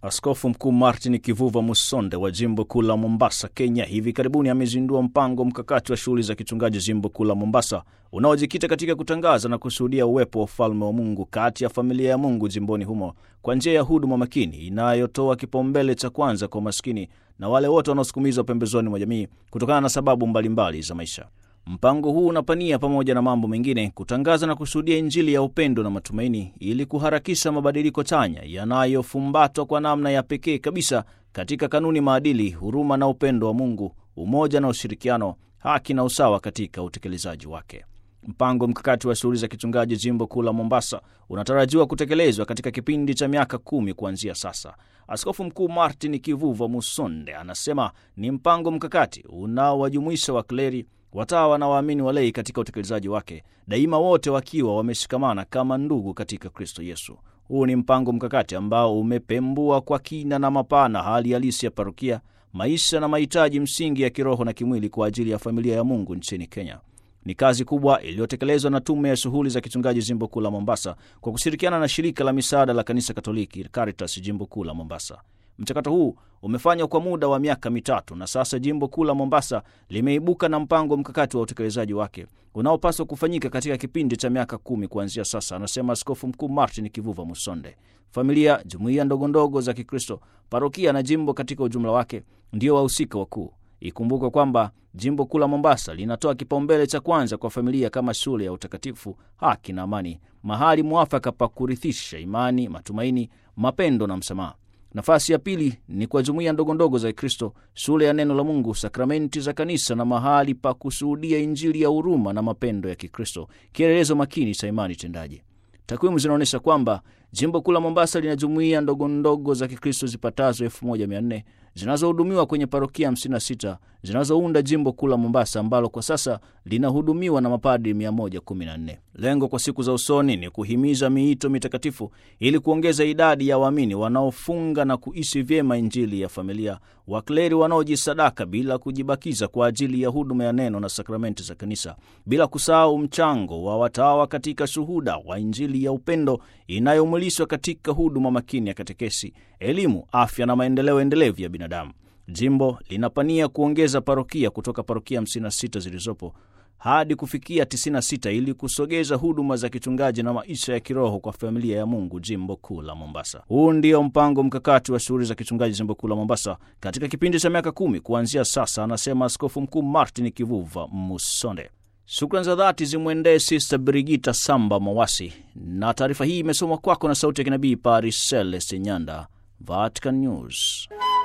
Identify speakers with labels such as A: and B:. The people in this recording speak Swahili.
A: Askofu Mkuu Martin Kivuva Musonde wa jimbo kuu la Mombasa, Kenya, hivi karibuni amezindua mpango mkakati wa shughuli za kichungaji jimbo kuu la Mombasa unaojikita katika kutangaza na kushuhudia uwepo wa ufalme wa Mungu kati ya familia ya Mungu jimboni humo kwa njia ya huduma makini inayotoa kipaumbele cha kwanza kwa maskini na wale wote wanaosukumizwa pembezoni mwa jamii kutokana na sababu mbalimbali mbali za maisha. Mpango huu unapania pamoja na mambo mengine kutangaza na kushuhudia Injili ya upendo na matumaini ili kuharakisha mabadiliko chanya yanayofumbatwa kwa namna ya pekee kabisa katika kanuni, maadili, huruma na upendo wa Mungu, umoja na ushirikiano, haki na usawa katika utekelezaji wake. Mpango mkakati wa shughuli za kichungaji jimbo kuu la Mombasa unatarajiwa kutekelezwa katika kipindi cha miaka kumi kuanzia sasa. Askofu Mkuu Martin Kivuva Musonde anasema ni mpango mkakati unaowajumuisha wakleri watawa na waamini walei katika utekelezaji wake, daima wote wakiwa wameshikamana kama ndugu katika Kristo Yesu. Huu ni mpango mkakati ambao umepembua kwa kina na mapana hali halisi ya parokia, maisha na mahitaji msingi ya kiroho na kimwili kwa ajili ya familia ya Mungu nchini Kenya. Ni kazi kubwa iliyotekelezwa na Tume ya Shughuli za Kichungaji Jimbo Kuu la Mombasa kwa kushirikiana na Shirika la Misaada la Kanisa Katoliki Caritas Jimbo Kuu la Mombasa. Mchakato huu umefanywa kwa muda wa miaka mitatu na sasa jimbo kuu la Mombasa limeibuka na mpango mkakati wa utekelezaji wake unaopaswa kufanyika katika kipindi cha miaka kumi kuanzia sasa, anasema Askofu Mkuu Martin Kivuva Musonde. Familia, jumuiya ndogondogo za Kikristo, parokia na jimbo katika ujumla wake ndio wahusika wakuu. Ikumbukwe kwamba jimbo kuu la Mombasa linatoa kipaumbele cha kwanza kwa familia kama shule ya utakatifu, haki na amani, mahali mwafaka pa kurithisha imani, matumaini, mapendo na msamaha. Nafasi ya pili ni kwa jumuiya ndogondogo za Kristo, shule ya neno la Mungu, sakramenti za kanisa na mahali pa kushuhudia Injili ya huruma na mapendo ya Kikristo, kielelezo makini cha imani tendaji. Takwimu zinaonyesha kwamba jimbo kuu la Mombasa lina jumuiya ndogondogo za Kikristo zipatazo 1400 zinazohudumiwa kwenye parokia 56 zinazounda jimbo kuu la Mombasa ambalo kwa sasa linahudumiwa na mapadri 114. Lengo kwa siku za usoni ni kuhimiza miito mitakatifu ili kuongeza idadi ya waamini wanaofunga na kuishi vyema Injili ya familia, wakleri wanaojisadaka bila kujibakiza kwa ajili ya huduma ya neno na sakramenti za kanisa, bila kusahau mchango wa watawa katika shuhuda wa Injili ya upendo inayomwilishwa katika huduma makini ya katekesi, elimu, afya na maendeleo endelevu ya binadamu. Jimbo linapania kuongeza parokia kutoka parokia 56 zilizopo hadi kufikia 96 ili kusogeza huduma za kichungaji na maisha ya kiroho kwa familia ya Mungu jimbo kuu la Mombasa. Huu ndio mpango mkakati wa shughuli za kichungaji jimbo kuu la Mombasa katika kipindi cha miaka kumi kuanzia sasa, anasema Askofu Mkuu Martin Kivuva Musonde. Shukrani za dhati zimwendee Sista Brigita Samba Mawasi, na taarifa hii imesomwa kwako na sauti ya kinabii Paris Celeste Nyanda, Vatican News.